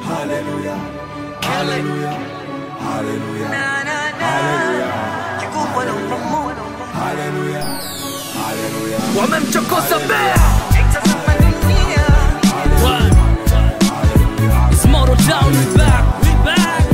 Hallelujah. Hallelujah. Hallelujah. Hallelujah. Hallelujah. wamemchokoza bea It's Moto Town, we back, we back.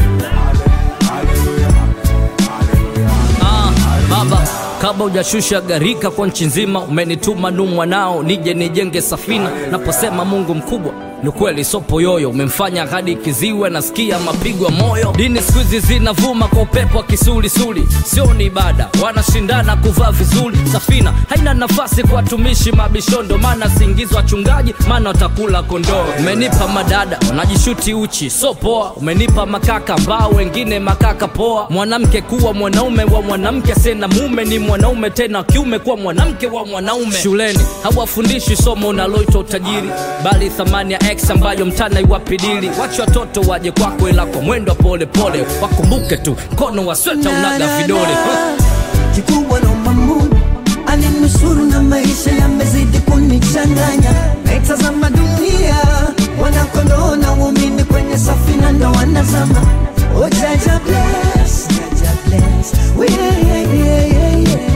Ah, baba kabla hujashusha gharika kwa nchi nzima umenituma nu mwanao nije nijenge safina naposema mungu mkubwa ni kweli sopo yoyo umemfanya hadi kiziwe nasikia mapigo ya moyo dini siku hizi zinavuma kwa upepo wa kisulisuli sio ni ibada wanashindana kuvaa vizuri safina haina nafasi kwa watumishi mabishondo maana siingizwa wachungaji maana watakula kondoo umenipa madada wanajishuti uchi so poa umenipa makaka ambao wengine makaka poa mwanamke kuwa mwanaume wa mwanamke sena mume ni mwanaume tena wa kiume kuwa mwanamke wa mwanaume shuleni hawafundishi somo unaloitwa utajiri bali thamani ya x ambayo mtana iwapidili wache watoto waje kwako ila kwa mwendo wa polepole wakumbuke tu mkono wa sweta unaga vidole kikubwa naomba Mungu aninusuru na maisha yamezidi kunichanganya, naitazama dunia wanakondoo na waumini kwenye safina ndo wanazama. Oh, Jaja bless, Jaja bless, we yeah, yeah, yeah,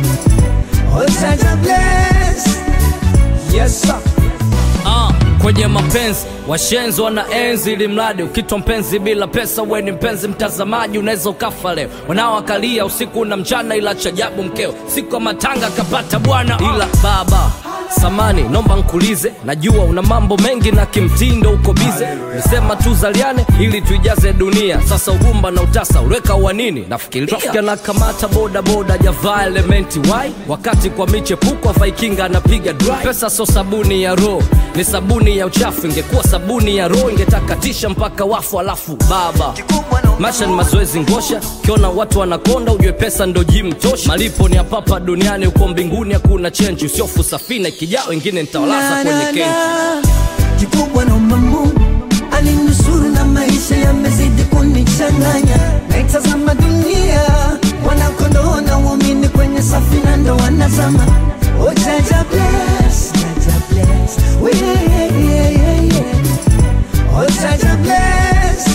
yeah. Oh, Jaja bless, yes sir. Ah, kwenye mapenzi washenzi wana enzi ili mradi ukitwa mpenzi bila pesa we ni mpenzi mtazamaji unaweza ukafa leo wanaoakalia usiku na mchana ila chajabu mkeo siku ya matanga kapata bwana ila baba samani nomba nkulize najua una mambo mengi na kimtindo uko bize nisema tuzaliane ili tuijaze dunia sasa ugumba na utasa uliweka uwanini nafikiria Traffic anakamata boda boda javaa elementi wai wakati kwa michepuko vaikinga anapiga dry pesa so sabuni ya roho ni sabuni ya uchafu ingekuwa sabuni ya roho ingetakatisha mpaka wafu alafu baba maisha ni mazoezi ngosha kiona watu wanakonda ujue pesa ndo jim tosha malipo ni apapa duniani huko mbinguni hakuna chenji usiofu safina ikijaa wengine nitawalaza Na, kwenye na, kenji na. kikubwa naomba Mungu aninusuru na maisha yamezidi kunichanganya, naitazama dunia wanakondoo na waumini kwenye safina ndo wanazama. Oh, Jaja bless, Jaja bless, we yeah, yeah, yeah, yeah. Oh, Jaja bless,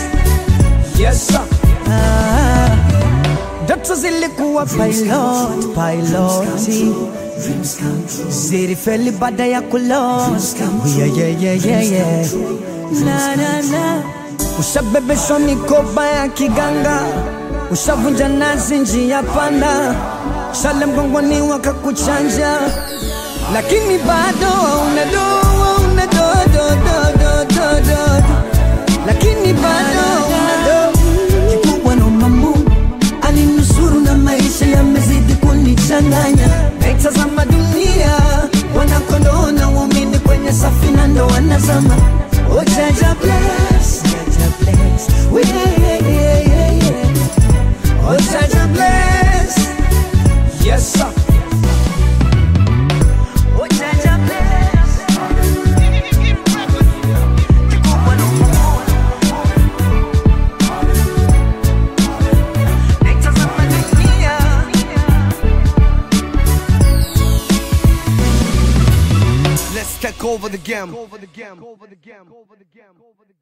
yes sir. Ah, ndoto zilikuwa pilot, piloti zilifeli baada ya kulot yeah, yeah, yeah, yeah, yeah. Na, na, na. Ushabebeshwa mikoba ya kiganga, ushavunja nazi njia panda, shale mgongoni wakakuchanja, lakini bado una do, una do, do, do, do, do, do, do. lakini bado una do. Kikubwa naomba Mungu aninusuru na maisha yamezidi kunichanganya, naitazama dunia wanakondoo na waumini kwenye safina ndo wanazama. Oh, Jaja bless, Jaja bless, we yeah, yeah, yeah, yeah. Oh, Jaja bless, yes sir. Oh, Jaja bless. Kikubwa naomba naitazama dunia Let's take over the game. Over the game. Over the game. Over the game. Over the game.